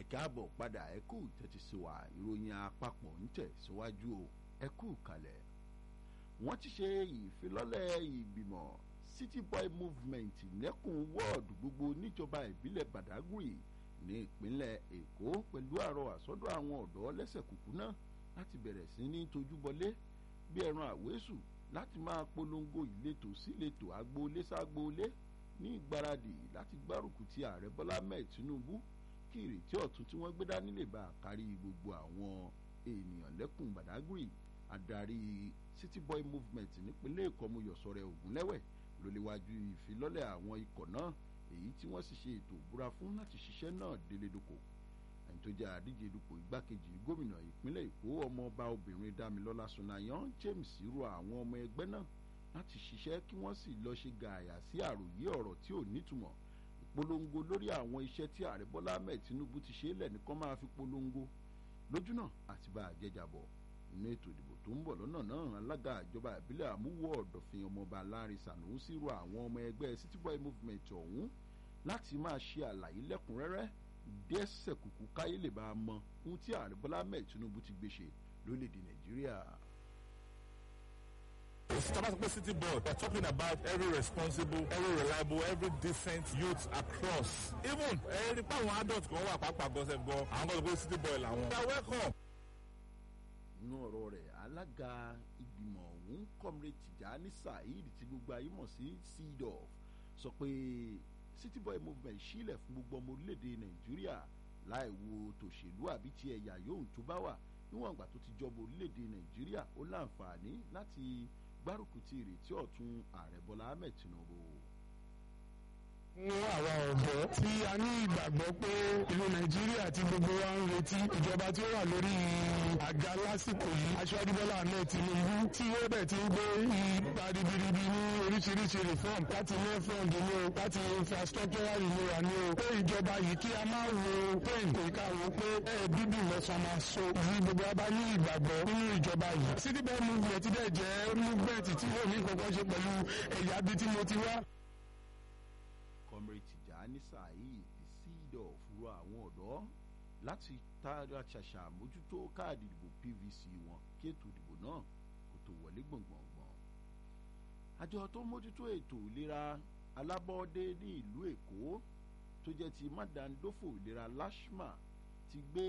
káàbọ̀ padà ẹ kú tẹ́tí sí wa ìròyìn àpapọ̀ ń tẹ̀ síwájú o ẹ kú kalẹ̀. wọ́n ti ṣe ìfilọ́lẹ̀ ìgbìmọ̀ city boy movement lẹ́kùn wọ́ọ̀dù gbogbo níjọba ìbílẹ̀ badagry ní ìpínlẹ̀ èkó pẹ̀lú àrọ àsọdọ̀ àwọn ọ̀dọ́ lẹ́sẹ̀ kùkú náà láti bẹ̀rẹ̀ sí ní tojúbọlé bí ẹran àwésù láti máa polongo ìletò síletò agboolé ságboolé ní ìgbáradì láti gbárùkù ti ààrẹ bọ́lá mẹ́ẹ̀ tinubu kí ìrètí ọ̀tun tí wọ́n gbé dání lè bá kárí gbogbo àwọn ènìyàn lẹ́kùn badagry adarí city boy movement nípínlẹ̀ èkó ọmọyọ̀sọ̀rẹ̀ ògúnlẹ́wẹ̀ ló léwájú ìfilọ́lẹ̀ àwọn ikọ̀ náà èyí tí wọ́n sì ṣe ètò ìbúra fún láti ṣiṣẹ́ náà délédoko ẹni tó jẹ́ àdíje dupò igbákejì gómìnà ìpínlẹ̀ èkó ọmọọba obìnrin damilọ́lá sunayan james rọ àwọn ọmọ ẹgbẹ́ náà láti ṣiṣẹ́ kí wọ́n sì lọ ṣe gààyà sí àròyé ọ̀rọ̀ tí ò nítumọ̀ ìpolongo lórí àwọn iṣẹ́ tí ààrẹ bọ́lá ahmed tinubu ti ṣe é lẹ̀ nìkan máa fi polongo lójúnà àti bá a jẹjàbọ̀ nínú ètò ìdìbò tó ń bọ̀ lọ́nà náà alága ìjọba ìbílẹ̀ àmúwò ọ̀dọ̀fin ọmọọba láàrin sànúsí rọ àwọn ọmọ ẹgbẹ́ city boy movement ọ̀hún láti máa ṣe àlàyé lẹ́kùnrẹ́rẹ́ dẹ́sẹ̀ kùkù káyé lè bá a mọ ohun tí ààrẹ bọ́lá ahmed tinubu ti gbé ṣe lórílẹ̀‐èdè nàìjíríà. Tamasco City Board, we're talking about every responsible, every reliable, every decent youth across. Even ẹni pé àwọn adults kan wà pàápàá gọ́sẹ̀ gan, àwọn kan tó gbé City Boy làwọn. You are welcome. nínú ọ̀rọ̀ rẹ̀ alága ìgbìmọ̀ ọ̀hún comrade tijani saheed tí gbogbo ayé mọ̀ sí cdof sọ pé city boy movement sílẹ̀ fún gbogbo ọmọ orílẹ̀-èdè nàìjíríà láì wo tòṣèlú àbí ti ẹ̀yà yòówù tó bá wà níwọ̀n ìgbà tó ti jọba orílẹ̀-èdè nàìjíríà ó láǹfààní láti gbárùkù ti ìrètí ọ̀tún ààrẹ bọ́lá ahmed tinubu fún àwa ọ̀dọ́ tí a ní ìgbàgbọ́ pé ìlú nàìjíríà tí gbogbo wa ń retí ìjọba tí ó wà lórí àga lásìkò yìí aṣáájú bọ́lá ahmed tinubu tí ó bẹ̀ ti ń gbé ipa ribiribi ní oríṣiríṣi reform láti ní fund ní o láti infrastructural renewal ní o pé ìjọba yìí kí a máa wo pain kò ká wo pé ẹ bíbí lọ́sàn máa so yìí gbogbo wa bá ní ìgbàgbọ́ nínú ìjọba yìí city bell movement dẹ̀ jẹ́ movement tí yóò ní kankan ṣe pẹ̀lú ẹ̀yà bíi tí mo ti wá comrade tijani saheed sídọ̀ fúru àwọn ọ̀dọ́ láti tààrà ṣàṣà mójútó káàdì ìdìbò pvc wọn kí ètò ìdìbò náà kò tó wọlé gbọ̀ngbọ̀ngbọ̀n. àjọ tó mójútó ètò ìlera alábọ́ọ́dé ní ìlú èkó tó jẹ́ ti mádàndófò ìlera lashma ti gbé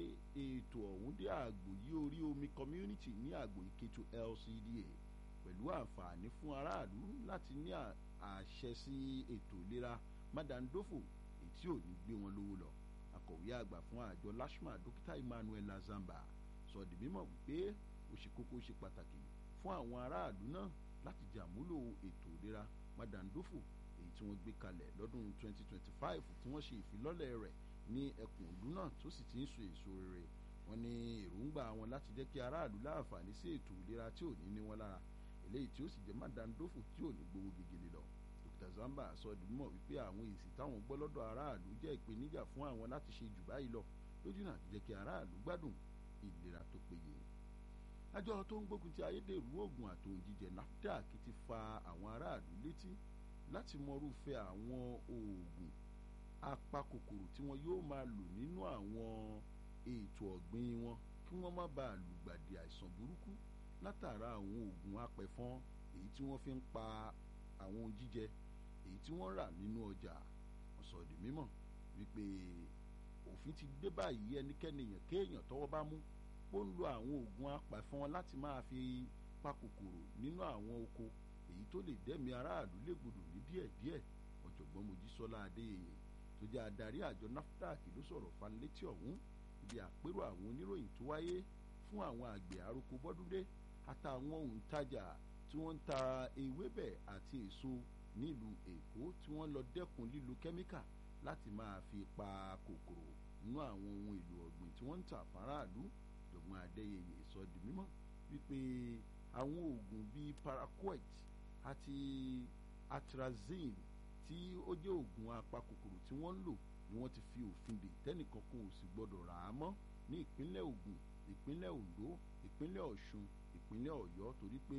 ètò ọ̀hún dé àgbò yí orí omi community ní àgbò ìkẹtù lcda pẹ̀lú àǹfààní fún aráàlú láti ní àṣẹ sí ètò ìlera mádàndófò èyí tí ò ní gbé wọn lówó lọ akọ̀wé àgbà fún àjọ lashma dókítà emmanuel lazamba sọ di mímọ̀ wípé ó ṣe kókó ṣe pàtàkì fún àwọn aráàlú náà láti jàmúlò ètò ìlera mádàndófò èyí tí wọ́n gbé kalẹ̀ lọ́dún 2025 tí wọ́n ṣe ìfilọ́lẹ̀ rẹ̀ ní ẹkùn ìlú náà tó sì ti ń so èso rere wọn ní èròǹgbà wọn láti jẹ́ kí aráàlú láǹfààní sí ètò ìlera tí ò ní ní wọn lára eléyìí tí ó sì jẹ́ mádàndófò tí ò ní gbowó gegele lọ dr zamba sọ di mímọ̀ wípé àwọn èsì táwọn gbọ́ lọ́dọ̀ aráàlú jẹ́ ìpèníjà fún àwọn láti ṣe jù báyìí lọ lójú náà jẹ́ kí aráàlú gbádùn ìlera tó péye àjọ tó ń gbógun ti ayédèrú oògùn àtòun jíjẹ nafdac ti fa àwọn aráàlú létí láti mọrúfẹ́ àwọn oògùn apakòkòrò tí wọn yóò máa lò nínú àwọn ètò ọ̀gbìn wọn kí wọ́n má bàa lùgbàdì àìsàn burúkú látara àwọn oògùn apẹ̀fọn èyí tí wọ́n fi ń pa àwọn ohun jíjẹ èyí tí wọ́n rà nínú ọjà wọ́n sọ di mímọ̀ wípé òfin ti dé báyìí ẹnikẹ́ni èèyàn kéèyàn tọ́wọ́ bá mú ó ń lo àwọn oògùn apẹ̀fọn láti máa fi pa kòkòrò nínú àwọn oko èyí tó lè dẹ́mi aráàlú légbodò ní díẹ̀díẹ̀ ọ̀jọ̀gbọ́n mojísọ́lá adéyẹyẹ tó jẹ́ adarí àjọ nafdac ló sọ̀rọ̀ fanilétí ọ̀hún ibi àpérò àwọn oníròyìn tó wáyé fún àwọn àgbẹ̀ àroko bọ́dúndé àtàwọn òǹtajà tí wọ́n ń ta ewébẹ̀ àti èso nílùú èkó tí wọ́n lọ dẹ́kun lílo kẹ́míkà láti máa fi pa kòkòrò nínú àwọn ohun èlò ọ̀gbìn tí wọ́n ń tà fáráàlú dọ̀gbọ́n adéyẹyẹ sọ di mímọ́ wípé àwọn oògùn bíi paraquat àti atrazine tí ó jẹ́ oògùn apakòkòrò tí wọ́n ń lò ni wọ́n ti fi òfin dè tẹ́nìkan kan ò sì gbọ́dọ̀ rà á mọ́ ní ìpínlẹ̀ ogun ìpínlẹ̀ ondo ìpínlẹ̀ ọ̀ṣun ìpínlẹ̀ ọ̀yọ́ torí pé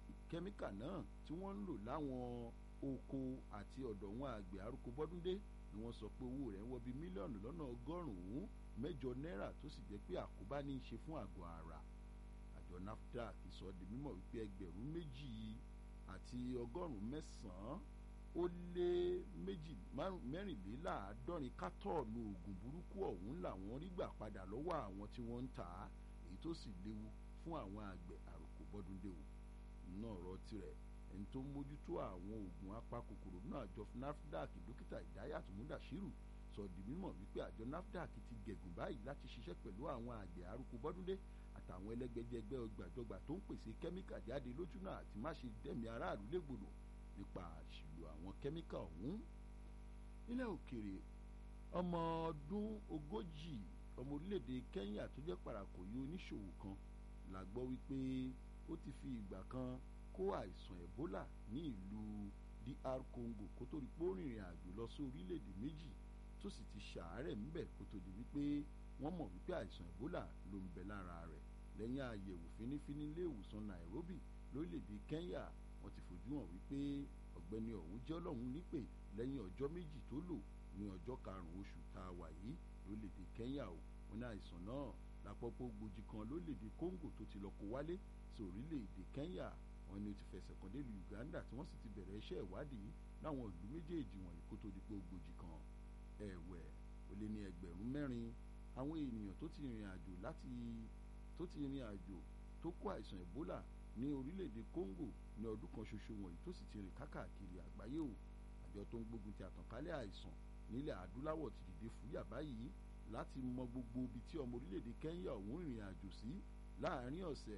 kẹ́míkà náà tí wọ́n ń lò láwọn oko àti ọ̀dọ̀ wọn àgbẹ̀ arúgbó bọ́dúndé ni wọ́n sọ pé owó rẹ̀ ń wọ bí mílíọ̀nù lọ́nà ọgọ́rùn-ún mẹ́jọ náírà tó sì jẹ́ pé àkóbá ní í ṣe fún àgọ́ ara àjọ nafdac sọ di mímọ̀ wípé ẹgbẹ̀rún méjì àti ọgọ́rùn-ún mẹ́sàn-án ó lé méjì mẹ́rìnléláàádọ́rin kátọ́ọ̀nù oògùn burúkú ọ̀hún làwọn rí gbà padà lọ́wọ́ àwọn tí wọ́n ń tà á èyí tó sì léwu fún àwọn àgbẹ̀ àròkò bọ́dúndé o náà ọ̀rọ̀ tirẹ̀ ẹni tó ń mójútó àwọn oògùn apakòkòrò náà àjọ nafdac dókítà ìdáyàtò múdàṣírù sọ di mímọ̀ wípé àjọ nafdac ti gẹ̀gùn báyìí láti ṣiṣẹ́ pẹ̀lú àwọn àgbẹ̀ àròkò bọ́dúndé àtàwọn ẹlẹ́gbẹ́jẹgbẹ́ ọgbàjọgbà tó ń pèsè kẹ́míkà jáde lójúnà àti má ṣe dẹ́mi aráàlú légbodò nípa àṣìlò àwọn kẹ́míkà ọ̀hún. nílẹ̀ òkèèrè ọmọ ọdún ogójì ọmọ orílẹ̀-èdè Kenya tó jẹ́ parakòyí oníṣòwò kan la gbọ́ wípé ó ti fi ìgbà kan kó àìsàn Ebola ní ìlú DR Congo kó tó di pé ó rìnrìn àjò lọ sí orílẹ̀-èdè méjì tó sì ti ṣàárẹ̀ ńbẹ̀ kó tó di wípé wọ́n mọ̀ wípé àìsàn Ebola ló ń bẹ lára rẹ̀ lẹ́yìn àyẹ̀wò fínífíní ilé ìwòsàn Nairobi lórílẹ̀‐èdè Kenya wọ́n ti fojú hàn wípé ọ̀gbẹ́ni ọ̀hún jẹ́ ọlọ́run nípè lẹ́yìn ọjọ́ méjì tó lò ní ọjọ́ karùn-ún oṣù tá a wà yìí lórílẹ̀‐èdè Kenya o wọn ní àìsàn náà lápapọ̀ gbòjì kan lórílẹ̀‐èdè Congo tó ti lọ kó wálé sí orílẹ̀‐èdè Kenya wọn ni ó ti fẹsẹ̀ kan délùú Uganda tí wọ́n sì ti bẹ̀rẹ̀ iṣẹ́ ìwádìí láwọn ìlú méjèèjì wọ̀nyí kó tó di pé ó gbòjì kan ẹ̀wẹ̀ ó lé ní ẹgbẹ̀rún mẹ́rin àwọn ènìyàn tó ti rìnrìn àjò láti tó ti rìnrìn àjò tó kó àìsàn Ebola ní orílẹ̀-èdè Congo ní ọdún kan ṣoṣo wọ̀nyí tó sì ti rìn kákàkiri àgbáyé o àjọ tó ń gbógun ti àtànkálẹ̀ àìsàn nílẹ̀ adúláwọ̀ ti dìde fúyà báyìí láti mọ gbogbo ibi tí ọmọ orílẹ̀-èdè Kenya ọ̀hún rìnrìn àjò sí láàárín ọ̀sẹ̀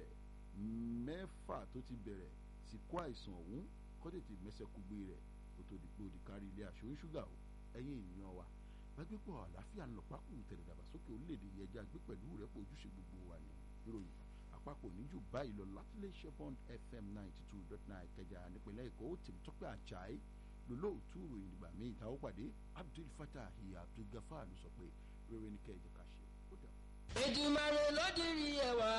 mẹ́fà tó ti bẹ̀rẹ̀ sí kó àìsàn ọ̀hún kó tètè mẹ́sẹ̀ kúgbé rẹ̀ kó tó di pé ó di kárí ilé aṣọ ṣúgà o ẹ̀yin ènìyàn wa gbàgbépọ̀ àlàáfíà ń lọ pákó tẹ̀lé dàgbàsókè orílẹ̀-èdè yẹn já gbé pẹ̀lú rẹ̀ pọ̀ ojúṣe gbogbo wa ní ìròyìn àpapọ̀ níjù báyìí lọ látílé shepond fm ninety two dot nine kẹjà nípínlẹ̀ èkó tèmítọ́pẹ́ àjàí lólóòtú ìròyìn ìgbà míì táwọn pàdé abdul fatah abdul gafar ló sọ pé rere ní kẹjọ ká ṣe ó dà. Èdùmàrè ló dirí ẹwà